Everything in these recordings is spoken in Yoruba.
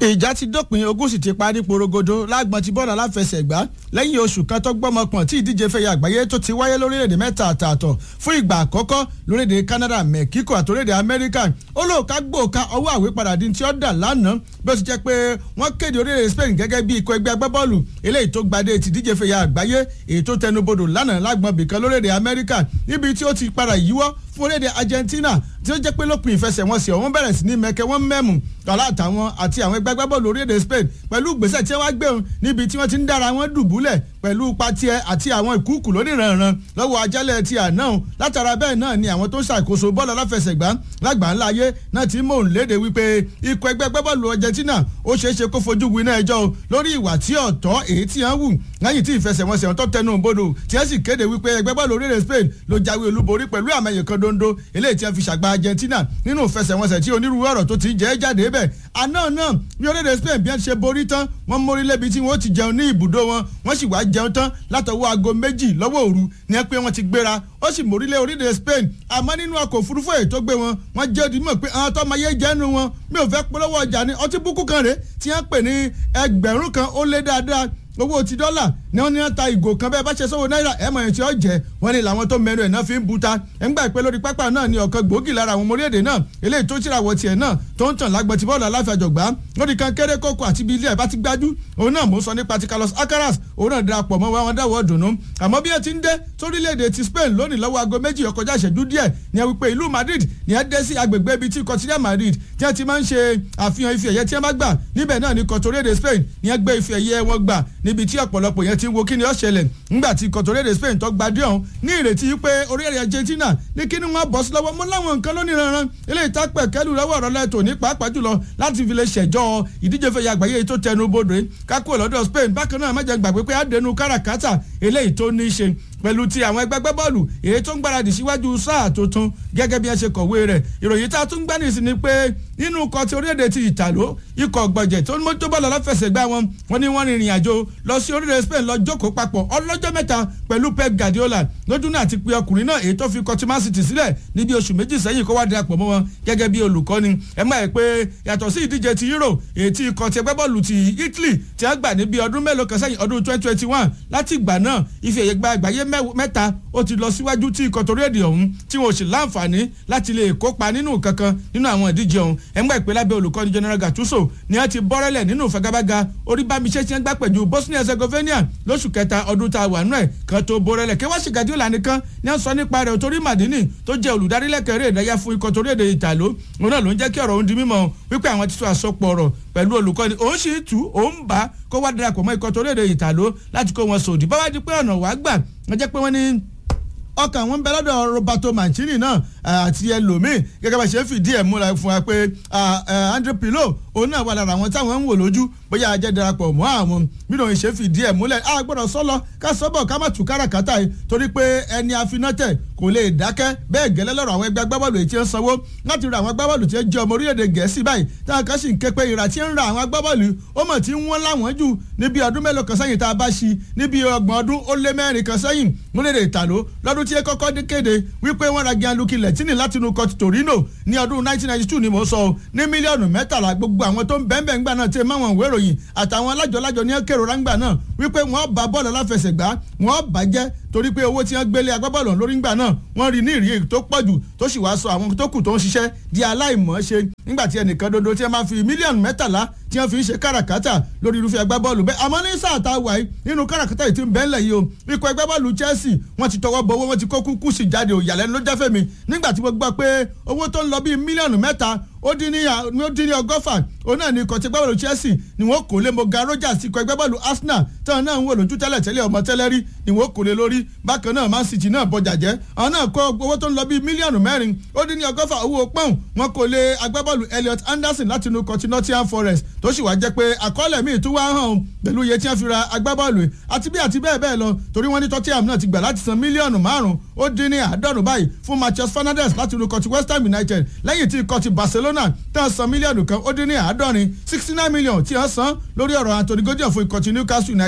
ìjà ti dópin ogun sì ti parí porogodo lágbọn ti bọ́ọ̀lù aláfẹsẹ̀gbá lẹ́yìn oṣù kan tó gbọ́mọpọ̀n tí ìdíje fẹ̀yà àgbáyé tó ti wáyé lórílẹ̀‐èdè mẹ́ta àtààtọ̀ fún ìgbà àkọ́kọ́ lórílẹ̀‐èdè Canada Mexico àti orílẹ̀‐èdè Amẹ́ríkà ó lóòka gbòòka ọwọ́ àwípadà di tí ó dà lánàá bí ó ti jẹ́ pé wọ́n kéde orílẹ̀‐èdè Spain gẹ́gẹ́ bí ikọ̀ ẹgbẹ́ agbábọ́ọ̀lù eléyìí tó gbadé ti ìdíje fẹ̀yà àgbáyé èyí tó tẹnubodò lánàá lágbọn bìkan lórílẹ̀‐èdè Amẹ́ríkà níbi tí ó ti padà yíwọ́ fún orílẹ̀‐èdè Argentina tí ó jẹ́ pé lópin ìfẹsẹ̀wọnsẹ̀ ọ̀hún bẹ̀rẹ̀ sí ní mẹ́kẹ́ wọ́n mẹ́mù tọ́lá àtàwọn àti àwọn ẹgbẹ́ agbábọ́ọ̀lù orílẹ̀-èdè Spain pẹ̀lú gbèsè tí wọ́n gbé wọn níbi tí wọ́n ti ń dára wọn dùbúlẹ̀ pẹ̀lú patiẹ àti àwọn ìkúùkù lóníranran lọ́wọ́ ajálẹ̀ ti àná látara bẹ́ẹ̀ náà ni àwọn tó ń ṣàkóso bọ́ọ̀lù aláfẹsẹ̀gbá lágbàńlá ayé náà ti mò ń léde wípé ikọ̀ ẹgbẹ́ agbábọ́ọ̀lù Argentina ó ṣeé ṣe kó fojú winá ẹjọ́ lórí ìwà tí ọ̀tọ̀ èyí tí wọ́n wù lẹ́yìn tí ìfẹsẹ̀wọnsẹ̀ tó tẹnu bodò tí wọ́n sì kéde wípé ẹgbẹ́ bọ́ọ̀lù orílẹ̀ Spain ló jáwé olúborí pẹ̀lú àmẹ́yẹ kan dondo eléyìí tí wọ́n fi ṣàgbá Argentina nínú ìfẹsẹ̀wọnsẹ̀ tí onírúurú ọ̀rọ̀ tó ti jẹ́ jáde bẹ̀ àná náà bí orílẹ̀ Spain bí wọ́n ṣe borí tán wọ́n mórí lébi tí wọ́n ti jẹun ní ibùdó wọn wọ́n sì wá jẹun tán látọwọ́ aago méjì lọ́wọ́ òru ní ẹ pé wọ́n ti gbéra ó sì mórí lé orílẹ̀ Spain àmọ́ nínú ọkọ̀ òfurufú èyí tó gbé wọn wọ́n jẹ́ òdì mọ̀ pé àwọn tó máa yé jẹ́nu wọn mi ò fẹ́ polówó ọjà ní ọtí búkú kan rèé tí wọ́n pè ní ẹgbẹ̀rún kan ó lé dáadáa owó ti dọ́là ni wọ́n ní wọ́n ta ìgò kan bẹ́ẹ̀ bá ṣe sọ́wọ́ náírà ẹ̀ mọ̀ ẹ̀ tí ó jẹ́ wọ́n ní làwọn tó mẹ́nu ẹ̀ náà fi ń buta ẹ̀ ń gbà pé lórí pápá náà ni ọ̀kan gbòógì lára àwọn ọmọléèdè náà eléyìí tó tìràwọ̀ tiẹ̀ náà tó ń tàn lágbọ̀tì bọ́ọ̀lù aláfẹ̀jọ̀gbá lórí kan kéré kókó àti ibi ilé ẹ̀ bá ti gbájú òun náà mò ń sọ nípa ti Carlos Alcaraz òun náà darapọ̀ mọ́ wọn dáwọ́ dùnú àmọ́ bí ẹ ti ń dé sórílẹ̀-èdè ti Spain lónìí lọ́wọ́ aago méjì ọkọjá ìṣẹ́jú díẹ̀ ni ẹ wípé ìlú Madrid ni ẹ dé sí agbègbè ibi tí kọtíríà Madrid tí ẹ ti máa ń ṣe àfihàn ife ẹ̀yẹ tí ẹ bá gbà níbẹ̀ náà ni kọtórédè Spain ni ẹ gbé ife ẹ̀yẹ wọn gbà níbi tí ọ̀pọ̀lọpọ̀ yẹn ti ń wo kí ni ó ṣẹlẹ̀ ńgbà tí kọtórédè Spain tó gbadé ọ̀hún ní ìrètí pé orílẹ̀ Argentina ní kí ni wọ́n bọ́ sí lọ́wọ́ mọ́ láwọn nǹkan lónìí ranran eléyìí tá pẹ̀ kẹ́lù lọ́wọ́ ọ̀rọ̀ lẹ́tọ̀ ní pàápàá jùlọ láti fi lè ṣẹ̀jọ́ ìdíje fẹ̀yà àgbáyé tó tẹnu bodò kákó lọ́dọ̀ Spain bákan náà má jẹ́ gbàgbé pé àdénú káràkátà eléyìí tó ní í ṣe pẹ̀lú ti àwọn ẹgbẹ́ gbẹ́bọ́ọ̀lù èyí tó ń gbáradì síwájú sáà tuntun gẹ́gẹ́ bí ẹ ṣe kọ̀wé rẹ̀ ìròyìn tá a tún gbá nìsín ni pé nínú ikọ̀ ti orílẹ̀-èdè ti ìtàló ikọ̀ gbọ̀jẹ̀ tó ń mójútó bọ́ọ̀lù aláfẹsẹ̀gbá wọn wọn ni wọ́n rin ìrìn àjò lọ sí orílẹ̀ Spain lọ jókòó papọ̀ ọlọ́jọ́ mẹ́ta pẹ̀lú Pep Guardiola lójú náà ti pe ọkùnrin náà èyí tó fi ikọ̀ ti Man City sílẹ̀ níbi oṣù méjì sẹ́yìn kó wá darapọ̀ mọ́ wọn gẹ́gẹ́ bí olùkọ́ni ẹ máa pé yàtọ̀ sí ìdíje ti Euro èyí tí ikọ̀ ti ẹgbẹ́ bọ́ọ̀lù ti Italy ti á gbà níbi ọdún mélòó kan sẹ́yìn ọdún twenty twenty one láti ìgbà náà ife ẹ̀yẹ gba àgbáyé mẹ́ta ó ti lọ síwájú tí ikọ̀ torí èdè ọ̀hún tí wọn ò sì láǹfààní láti lè kópa nínú kankan nínú àwọn ìdíje ọ̀hún ẹ̀ngbà ìpè lábẹ́ olùkọ́ni General Gattuso ni wọ́n ti bọ́rẹ́lẹ̀ nínú ìfagagbága orí bámiṣẹ́ tí wọ́n gbá pẹ̀lú Bosnia Herzegovina lóṣù kẹta ọdún tá a wà nù ẹ̀ kan tó bọ́rẹ́lẹ̀ kí wọ́n sì Guardiola nìkan ni wọ́n sọ nípa rẹ̀ torí Madini tó jẹ́ olùdarí lẹ́kẹ̀rẹ́ ìdáyà fún ikọ̀ torí èdè Ìtàló òun náà ló ń jẹ́ kí ọ̀rọ̀ òun di mímọ̀ wípé àwọn ti tó àsopọ̀ ọ̀rọ̀ pẹ̀lú olùkọ́ni òun sì tú òun bá kó wá darapọ̀ mọ́ ikọ̀ torí èdè Ìtàló láti kó wọn sòdì báwá di pé ọ̀nà wàá gbà wọ́n jẹ́ pé wọ́n ní ọkàn wọn bẹ lọ́dọ̀ Roberto Mancini náà àti ẹlòmíì gẹ́gẹ́ bá ṣe fìdí ẹ̀ múra fún wa pé Andre Pirlo òun náà wà lára àwọn táwọn ń wò lójú bóyá ajẹ́ darapọ̀ mọ́ àwọn mìíràn ṣe fìdí ẹ̀ múlẹ̀ a gbọ́dọ̀ sọ́lọ ká sọ́bọ̀ ká má tù káràkátà yìí torí pé ẹni afinátẹ̀ kò lè dákẹ́ bẹ́ẹ̀ gẹ́lẹ́ lọ́rọ̀ àwọn ẹgbẹ́ agbábọ́ọ̀lù èyí tí ń sanwó láti ra àwọn agbábọ́ọ̀lù tí ń jẹ́ ọmọ orílẹ̀-èdè Gẹ̀ẹ́sì báyìí táwọn kan sì ń ké pé ìrà tí ń ra àwọn agbábọ́ọ̀lù ó mọ̀ tí ń wọ́n láwọn jù níbi ọdún mélòó kan sẹ́yìn tá a bá ṣi níbi ọgbọ̀n ọdún ó lé mẹ́rin kan sẹ́yìn múlẹ̀dẹ̀ ìtàló lọ́dún tí ẹ kọ́kọ́ dé kéde wípé wọ́n ra Gianluca Lettini láti inú kọ́tù Torino ní ọdún 1992 ni mo sọ ní mílíọ̀nù mẹ́tàlá gbogbo àwọn tó ń bẹ́ẹ̀nbẹ́ẹ̀ ńgbà náà tẹ máwọn ìwé ìròyìn àtàwọn alájọlájọ ní kérora ńgbà náà wípé wọ́n bá bọ́ọ̀lù aláfẹsẹ̀gbá wọ́n bàjẹ́ torí pé owó tí wọ́n gbélé agbábọ́ọ̀lù lórí ńgbà náà wọ́n rí ní ìrí tó pọ̀ jù tó sì wá sọ àwọn tó kù tó ń ṣiṣẹ́ di aláìmọ̀ọ́ṣe nígbà tí ẹnìkan dodo tí wọ́n máa fi mílíọ̀nù mẹ́tàlá tí wọ́n fi ń ṣe káràkátà lórí irúfẹ́ agbábọ́ọ̀lù bẹ́ẹ̀ àmọ́ ní sáà tá a wà yìí nínú káràkátà yìí ti ń bẹ́ẹ̀lẹ̀ yìí o ikọ̀ agbábọ́ọ̀lù Chelsea wọ́n ti tọwọ́ bọ owó wọ́n ti kó kúkú sí jáde òyàlẹ́nu ló jáfẹ́ mi nígbà tí mo gbọ́ pé owó tó ń lọ bíi mílíọ̀nù mẹ́ta ó dín ní ó dín ní ọgọ́fà òun náà ní ikọ̀ tí agbábọ́ọ̀lù Chelsea ni wọ́n kò lé Morgan Rogers ikọ̀ agbábọ́ọ̀lù Arsenal táwọn náà ń wò lójú tẹ́lẹ̀ tẹ́lẹ̀ ọmọ tẹ́lẹ̀ rí ni wọ́n kò lé lórí bákan náà Man City náà bọjà jẹ́ àwọn náà kó owó tó ń lọ bíi mílíọ̀nù mẹ́rin ó dín ní ọgọ́fà owó pọ́ùn wọn kò lé agbábọ́ọ̀lù Elliot Anderson láti inú kọtí Nottingham Forest tó sì wá jẹ́ pé àkọọ́lẹ̀ míì tún wá hàn pẹ̀lú iye tí wọ́n fi ra agbábọ́ọ̀lù àti bí àti bẹ́ẹ̀ bẹ́ẹ̀ lọ torí wọ́n ní Tottenham náà ti gbà láti san mílíọ̀nù márùn-ún ó dín ní àádọ́rùn báyìí fún Matheus Fernandes láti inú kọtí West Ham United lẹ́yìn tí kọtí Barcelona tán san mílíọ̀nù kan ó dín ní àádọ́rin sixty nine million tí wọ́n san lórí ọ̀rọ̀ Anthony Gordon fún ikọ̀ ti Newcastle United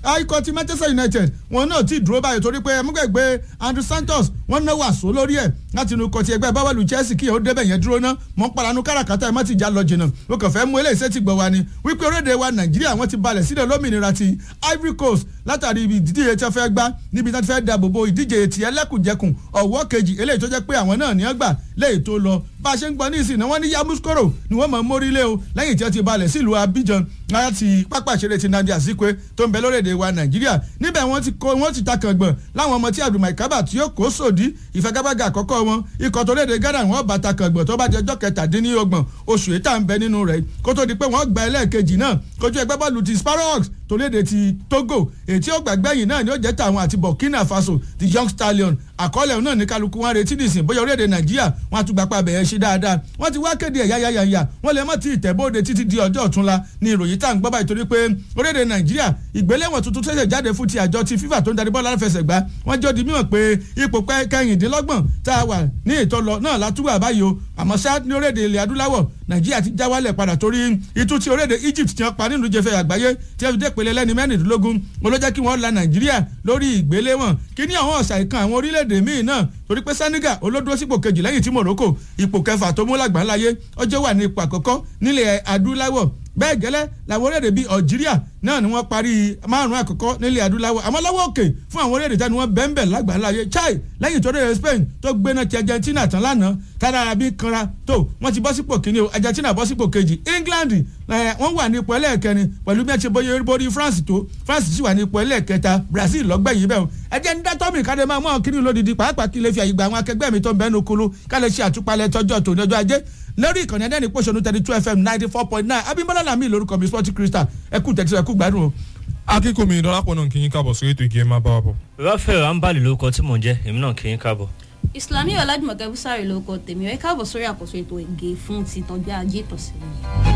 ikọ̀ ti manchester united wọn náà ti dúró báyìí torí pé ẹmúgbẹ̀gbẹ́ andrew santos wọn náà wà só lórí ẹ̀ láti inú ikọ̀ ti ẹgbẹ́ báwọ̀lù chelsea kí ó débẹ̀ yẹn dúró ná mọ̀ ń paranu káràkátà ẹ̀ má ti já lọ jìnnà ó kàn fẹ́ mú eléyìí sétí gbọ̀ wá ni wípé orílẹ̀-èdè wa nàìjíríà wọ́n ti balẹ̀ sílẹ̀ lómìnira ti ivory coast látàrí ibi ìdíje tí wọ́n fẹ́ gbá níbi tí wọ́n ti fẹ́ dáàbò bo ìdíje ti ẹlẹ́kùnjẹkùn ọ̀wọ́ kejì eléyìí tó jẹ́ pé àwọn náà ní wọ́n gbà léyìí tó lọ bá a ṣe ń gbọ́ ní ìsìn náà wọ́n ní yamuskoro ni wọ́n mọ̀ mórílé o lẹ́yìn tí wọ́n ti balẹ̀ sílùú abidjan láti pápá ìṣeré ti nandi azikwe tó ń bẹ lórílẹ̀‐èdè wa nàìjíríà níbẹ̀ wọ́n ti kó wọ́n ti ta kàngbọ̀n láwọn ọmọ tí abdulmai kaba tí yóò kó sòdí ìfagagbága àkọ́kọ́ wọn ikọ̀ tó léde ghana wọ́n bá ta kàngbọ̀n tó bá di ọjọ́ kẹtàdínlọ́gbọ̀n oṣù ètà ń bẹ nínú rẹ̀ kó tó di pé wọ́n gba ẹlẹ́ẹ̀kejì náà kojú ẹgbẹ́ bọ́ọ̀lù ti sparrows tó léde ti togo èyí tí ó gbàgbẹ́yìn náà ni ó jẹ́ tàwọn àti burkina faso ti young stallion àkọọ́lẹ̀ náà ní kálukú wọn retí nìsín bóyá orílẹ̀-èdè nàìjíríà wọn àtúgbàpá bẹ̀rẹ̀ ṣe dáadáa wọ́n ti wá kéde ẹ̀yà yáyàyà wọ́n lè mọ̀ tí ìtẹ̀bóde títí di ọjọ́ ọ̀túnla ní ìròyìn tá à ń gbọ́ báyìí torí pé orílẹ̀-èdè nàìjíríà ìgbéléwọ̀n tuntun tẹ̀sẹ̀ jáde fún ti àjọ ti fífà tó ń darí bọ́ọ̀lù aláfẹsẹ̀gbá wọ́n jọ́ di mímọ̀ pé ipò kẹrìndínlọ́gbọ̀n tá a wà ní ìtọ́lọ náà látúwà báyìí o àmọ́ sá ní orílẹ̀-èdè ilẹ̀ adúláwọ̀ nàìjíríà ti já wálẹ̀ padà torí itú ti orílẹ̀-èdè egypt ti hàn pa nínú jẹfẹ̀ àgbáyé tí a fi dé pèlè lẹ́ni mẹ́rìndínlógún mo ló jẹ́ kí wọ́n la nàìjíríà lórí ìgbéléwọ̀n kí ní àwọn ọ̀sà ìkan àwọn orílẹ̀-èdè míì náà torí pé senegal olódúró sípò kejì lẹ́yìn tí morocco ipò kẹfà tó mú lágbàáláyé ọjọ́ wà ní ipò àkọ́kọ́ nílẹ̀ adúláwọ̀ bẹ́ẹ̀ gẹ́lẹ́ làwọn orílẹ̀-èdè bíi algeria náà ni wọ́n parí márùn-ún àkọ́kọ́ nílẹ̀ adúláwọ̀ àmọ́ lọ́wọ́ òkè fún àwọn orílẹ̀-èdè tani wọ́n bẹ́ẹ̀ lágbàáláyé chai lẹ́yìn tó rẹ̀ spain tó gbéná ti argentina tán lánàá tára arabi kanra tó wọ́n ti bọ́ sípò kínní o argentina bọ́ sípò kejì england wọ́n wà ní ipò ẹlẹ́ẹ̀kẹrin pẹ̀lú bí wọ́n ti bóyá borí france tó france sì wà ní ipò ẹlẹ́ẹ̀kẹta brazil lọ́gbẹ̀yìn bẹ́ẹ̀ o ẹjẹ́ ń dátọ́ mi káde máa mú àwọn kínní lódìdí pàápàá kí lè fi àyè gba àwọn akẹgbẹ́ mi tó ń bẹ́nu kulu ká lè ṣe àtúpalẹ̀ tọjọ́ tòní ọjọ́ ajé lórí ìkànnì ẹ̀dẹ́ni pòṣónú thirty two fm ninety four point nine abimbola lami lórúkọ mi sporting crystal ẹkú tẹ̀síwájú ẹkú gbádùn o. akínkùnmí dọ́lápọ̀ náà kì í kábọ̀ sórí ètò ìgé máa bá wa bọ̀. rafael ambali lórúkọ tí mò ń jẹ́ èmi náà kì í kábọ̀. islami ọ̀làjùmọ̀kẹ́ bùsàrì lórúkọ tèmi ẹ káàbọ̀ sórí àkóso ètò ìgè fún ti tọ́jú ajé tọ̀sí.